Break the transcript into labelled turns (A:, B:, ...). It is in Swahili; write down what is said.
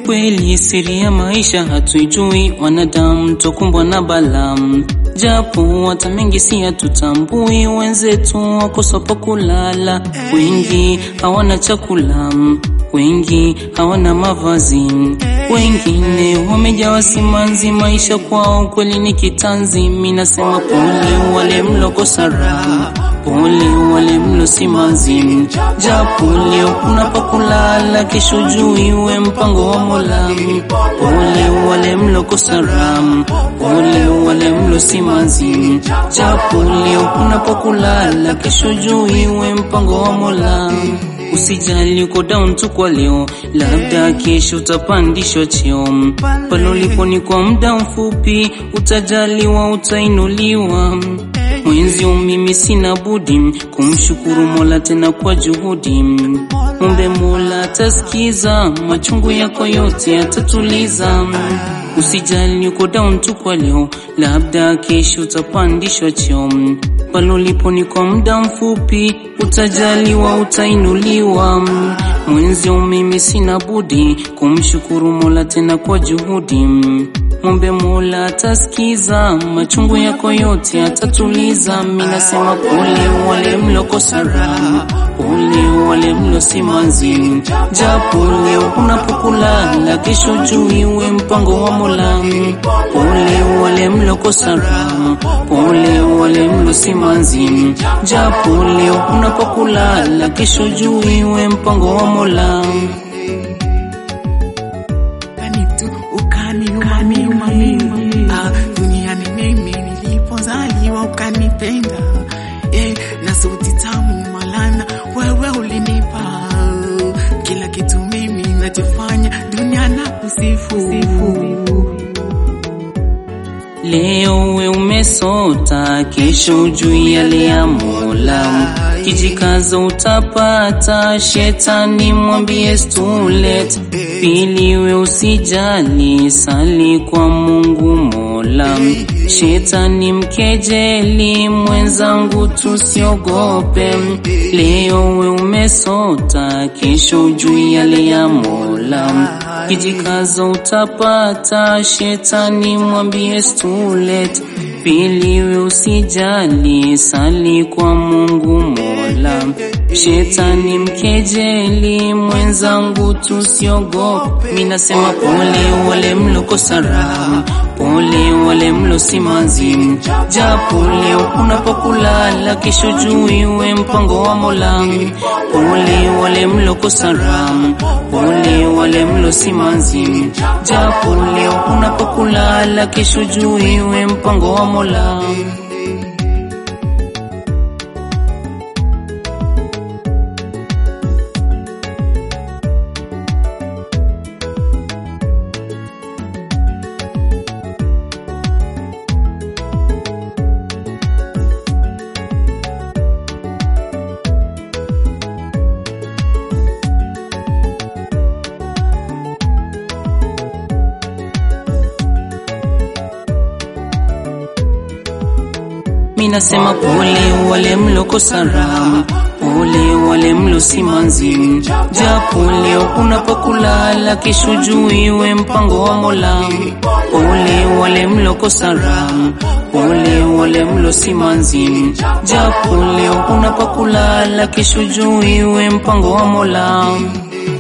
A: kweli siri ya maisha hatuijui, wanadamu tokumbwa na balamu, japo hata mengi si hatutambui. Wenzetu wakosa pa kulala, wengi hawana chakula, wengi hawana mavazi, wengine wamejawa simanzi. Maisha kwao kweli ni kitanzi. Mimi nasema pole wale mlokosa raha, pole wale mlo simanzi, japo leo kuna pa kulala, kesho juu iwe mpango wa Mola. Pole wale mlokosa raha, pole wale mlo simanzi, japo leo kuna pa kulala, kesho juu iwe mpango wa Mola. Usijali uko down tu kwa leo, labda kesho utapandishwa cheo. Pale ulipo ni kwa muda mfupi, utajaliwa, utainuliwa. Mwenzio mimi sina budi kumshukuru Mola tena kwa juhudi. Mumbe Mola atasikiza machungu yako yote atatuliza. Usijali uko down tu kwa leo, labda kesho utapandishwa cheo. Pale ulipo ni kwa muda mfupi, utajaliwa, utainuliwa. Mwenzio mimi sina budi kumshukuru Mola tena kwa juhudi. Mombe Mola atasikiza machungu yako yote atatuliza. Mimi nasema pole wale mlokosa raha, pole wale mlo simanzi, japo leo unapokulala, kesho juu iwe mpango wa Mola. Pole wale mlokosa raha, pole wale mlo simanzi, japo leo unapokulala, kesho juu iwe mpango wa Mola.
B: tu ukaniuma mimi ah, duniani mimi nilipozaliwa ukanipenda eh, na sauti tamu malana wewe ulinipa kila kitu mimi nachofanya dunia na kusifu
A: Leo we umesota, kesho juu yale ya Mola. Kijikaza utapata, shetani mwambie stulet. Pili we usijali, sali kwa Mungu Mola. Shetani mkejeli, mwenzangu tusiogope. Leo we umesota, kesho juu yale ya Mola. Kijikaza utapata, shetani mwambie stulet. Pili we usijali, sali kwa Mungu Mola. Shetani mkejeli, mwenzangu tusiogope. Mimi nasema pole wale mlokosa raha, pole wale mlo simanzi, japo leo unapokulala, kesho juu iwe mpango wa Mola. Pole wale mlokosa raha, pole wale mlo simanzi, japo leo unapokulala, kesho juu iwe mpango wa Mola. Mimi nasema pole wale mlokosa raha, pole wale mlo simanzi, japo leo unapokulala, kesho juu iwe mpango wa Mola. Pole wale mlokosa raha, pole wale mlo simanzi, japo leo unapokulala, kesho juu iwe mpango wa Mola.